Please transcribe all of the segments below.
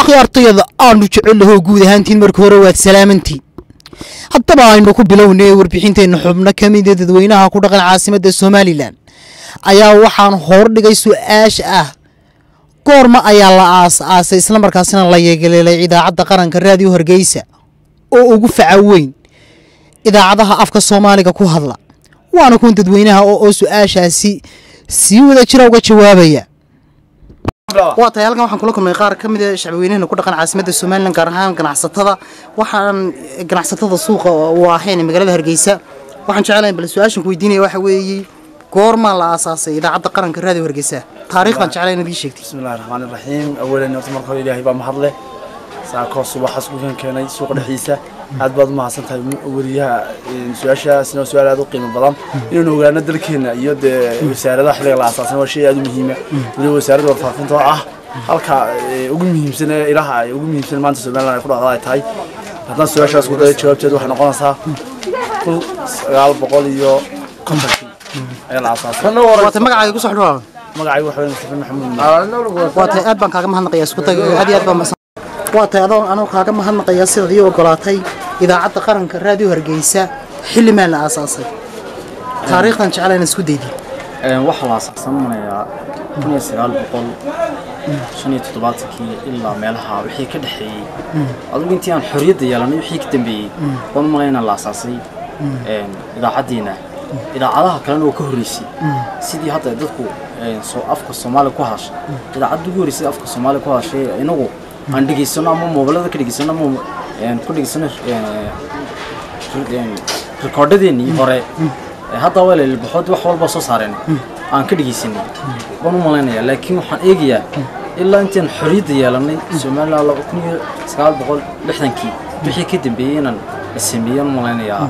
akhyaartayada aanu jecelnaho guud ahaantiin marka hore waad salaamantiin haddaba aynu ku bilownay warbixinteenna xubno ka mida dadweynaha ku dhaqan caasimadda somalilan ayaa waxaan hordhigay su-aasha ah goorma ayaa la aas-aasay islamarkaasina la yeegaleelay idaacadda qaranka raadiyo hargeysa oo ugu faca weyn idaacadaha afka soomaaliga ku hadla waana kuwan dadweynaha oo su-aashaasi sii wada jira uga jawaabaya waa tahay halkan waxaan kula kulmay qaar ka mid a shacbiweynahana ku dhaqan caasimadda somalilan gaar ahaan ganacsatada waxaan ganacsatada suuqa u ahayn magaalada hargeysa waxaan jecelahay bal su-aashan ku weydiinaya waxa weeye goormaa la aasaasay idaacadda qaranka raadiyo hargeysa taariikhdan jeclay inaad ii sheegtay bismi illahi raxmaan iraxiim awalan horta marka hore ilaahay baa mahadle saakoo subaxaas kukan keenay suuqa dhexdiisa aad baad u mahadsan tahay weriyaha su-aashaasna waa su-aal aad u qiimo badan inaynu ogaano dalkeena iyo dee wasaaradaha xilliga la aasaasan waa shay aad u muhiima weliba wasaaradda warfaafinta oo ah halka ugu muhiimsan ee ilaha ay ugu muhiimsan maanta somaliland ay ku dhaqda ay tahay haddana su-aashaas ku daya jawaabteed waxay noqonaysaa kun sagaal boqol iyo kontonkii ayaa la aasaasay waa tahay magacaaga ku soo xidhwaa magacaygu waxa weeye mustafa maxamuud waa tahay aad baan kaaga mahadnaqayaa isku tag aad iyo aad baan mahadsan waa tahay adoo anoo kaaga mahadnaqayaa sidaad ii ogolaatay idaacadda qaranka raadiyo hargeysa xilli maan la aasaasay taariikhdan jeclaa inaad isku daydid waxaa la asaasanayaa kun iyo sagaal boqol shan iyo toddobaatankii ilaa meelaha wixii ka dhexeeyey adugu intii aan xorriyadda yeelanay wixii ka dambeeyey waan u malaynaa la asaasay idaacaddiina idaacadaha kalena oo ka horreysay sidii hadda dadku afka soomaaliya ku hadashay idaacadda ugu horreysay afka soomaaliya ku hadashay inagu aan dhegaysano ama moobilada ka dhegaysano ama ku dhegaysano rikoordhadeennii hore hadda waa lalbaxood wax walba soo saareen aan ka dhegaysanay waan u malaynayaa laakiin waxaan eegayaa ilaa intaan xorriyadda yeelanay somaliland laba kun iyo sagaal boqol lixdankii wixii ka dambeeyey inaan la sameeyey aan u malaynayaa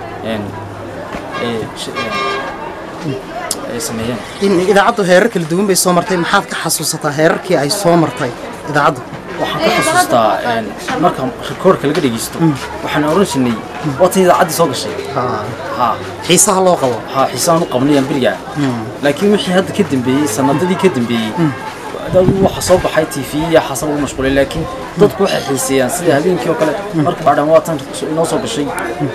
ay sameeyeen in idaacaddu heerar kala duwan bay soo martay maxaad ka xasuusataa heerarkii ay soo martay idaacaddu waxaan ka xasuustaa marka rikoorka laga dhegeysto waxaan oran jirnay waatan idaacaddii soo gashay ha xiisaha loo qabo ha xiisaan u qabnayaan berigaa laakiin wixii hadda ka dambeeyey sanadadii ka dambeeyey dadu waxa soo baxay tv iyo xasan ugu mashquulay laakiin dadku waxay xiiseeyaan sida habeenkii oo kale marka baadhan waatan inoo soo gashay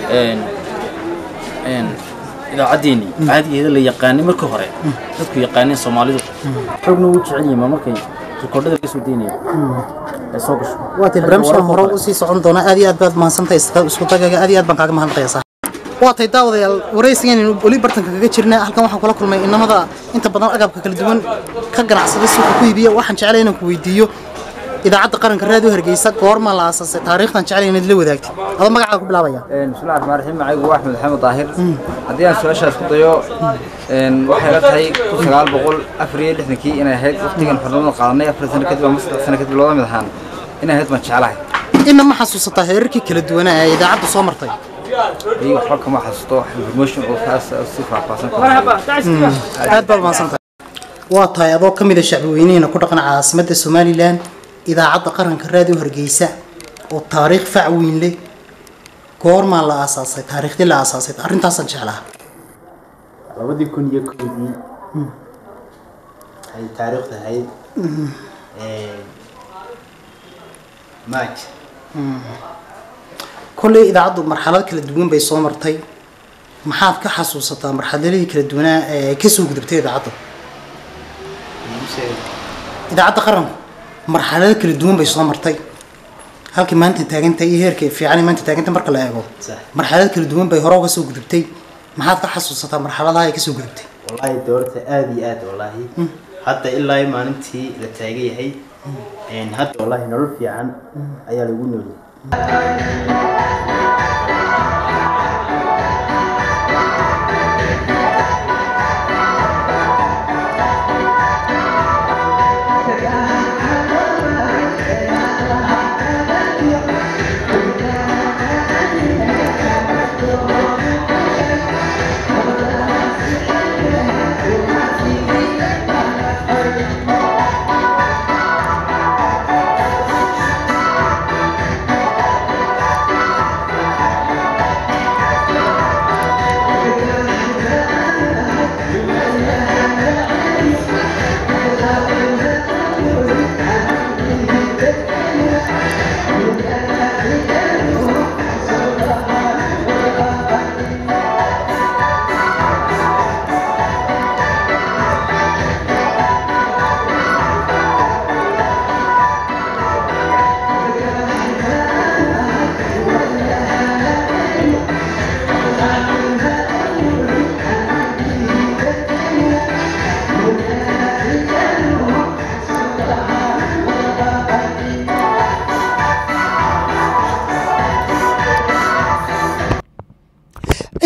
idaacaddeenii caadigeeda la yaqaanay markii hore dadku yaqaaneen soomaalidu xoogna wuu jecel yihiin markay rikoordhada laga soo deynaya ay soo gasho waa tay barnaamijkan hore u sii socon doona aad iyo aad baad mahadsantahay isku dagaga aad iyo aad baan kaaga mahadnaqayaa saaxiib waa tay daawadayaal waraysigan weli bartanka kaga jirnaa halkan waxaan kula kulmay inamada inta badan agabka kala duwan ka ganacsada suuqa ku iibiya waxaan jeclay inaan ku weydiiyo idaacadda qaranka raadiyo hargeysa goorma la aasaasay taariikhdan jeclay inaad la wadaagtid adoo magacaaga ku bilaabaya bismillahi raxmaan raxiim magacaygu waa axmed maxamed daahir haddii aan su-aashaas ku dayo waxay la tahay kun sagaal boqol afar iyo lixdankii inay ahayd waqtigan xornimada qaadanay afar sano kadib ama saddex sano kadib looda mid ahaan inay ahayd baan jeclahay inna ma xasuusataa heerarkii kala duwanaa ee idaacaddu soo martay iyo waxba kama xasuusto information oo kaas si faahfaahsan aad baad mahadsantahay waa tahay adoo ka mid a shacbiweynihina ku dhaqan caasimadda somalilan idaacadda qaranka raadiyo hargeysa oo taariikh fac weyn leh goormaa la aasaasay taariikhdii la aasaasay arrintaasaan jeclaha labadii kun iyo kowdii ay taariikhdu ahayd march kolley idaacaddu marxalad kala duwan bay soo martay maxaad ka xasuusataa marxaladihii kala duwanaa ee ka soo gudubtay idaacaddu idaacadda qaranku marxalado kala duwan bay soo martay halkii maanta taagantay iyo heerka fiican maanta taagantay marka la eego marxalado kala duwan bay hore uga soo gudubtay maxaad ka xasuusataa marxaladaha ay ka soo gudubtay wallaahi doorta aada iyo aada wallaahi hadda ilaa maalintii la taagan yahay hadda wallaahi nolol fiican ayaa lagu nooliyay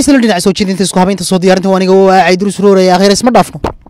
isla dhinac soo jeedinta isku habaynta soo diyaarinta waa aniga waa caydurus rooraya akhiir isma dhaafno